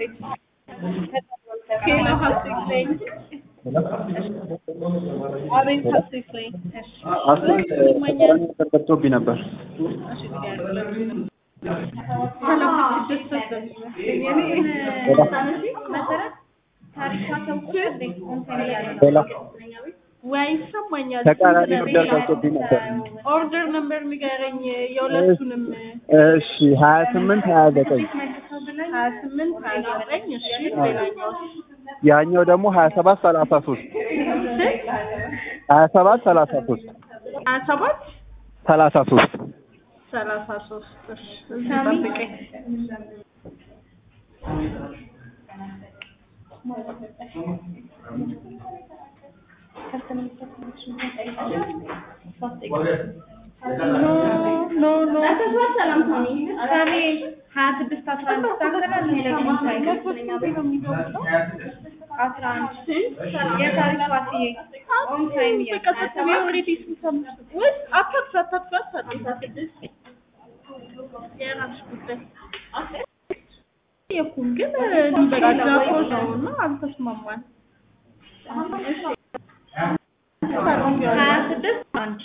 ቤት ኬሎ ሀሴት ነኝ። አቤት ሀሴት ነኝ። እሺ አስቴት ይሰማኛል? ነገር ገብቶብኝ ነበር። እሺ ሰላም ስድስት መሰረት ታሪኳ ተውቁት ሌላ ወይ ይሰማኛል። ተቃራኒ ነገር ገብቶብኝ ነበር። ኦርደር ነምበር ንገረኝ የሁለቱንም እሺ ሀያ ስምንት ሀያ ዘጠኝ ሀያ ስምንት ሀያ ዘጠኝ እሺ ሌላኛው ያኛው ደግሞ ሀያ ሰባት ሰላሳ ሶስት ሀያ ሰባት ሰላሳ ሶስት ሀያ ሰባት ሰላሳ ሶስት ሰላሳ ሶስት እሺ እዚህ ጠብቀኝ ኖ ኖ ኖ ሰላም ሳሚ ሳሚ ሀያ ስድስት አስራ አንድ ታከራል አስራ አንድ የታሪክ ዋስዬ ኦን ታይም የኩም ግን ሊበቃ ነው እና አልተስማማን ሀያ ስድስት አንድ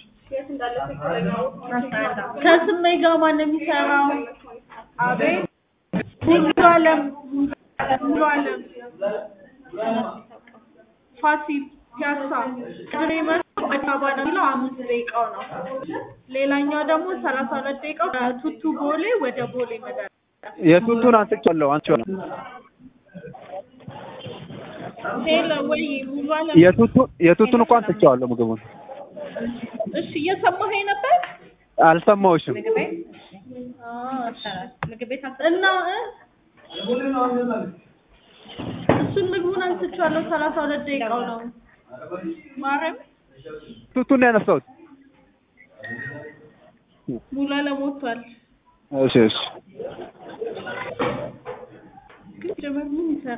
ከስሜ ጋር ማን ነው የሚሰራው? አቤት ሙሉ አለም ሙሉ አለም ፋሲል ፒያሳ ቅድሜ መቶ አዲስ አበባ ነው የሚለው አምስት ደቂቃው ነው። ሌላኛው ደግሞ ሰላሳ ሁለት ደቂቃው ከቱቱ ቦሌ ወደ ቦሌ መድኃኒዓለም የቱቱን አንስቼዋለሁ አንቺዋለሁ ሄሎ ወይ ሙሉ አለም የቱቱ የቱቱን እኮ አንስቼዋለሁ ምግቡን እሺ እየሰማኸኝ ነበር? አልሰማሁሽም ምግብ ቤት እና እ? እሱን ምግቡን አንስቼዋለሁ ሰላሳ ሁለት ደቂቃው ነው። ማርያም ቱቱን ነው ያነሳሁት ሙሉ አለም ወጥቷል። እሺ እሺ ግን ጀመር ምን ይሰራል?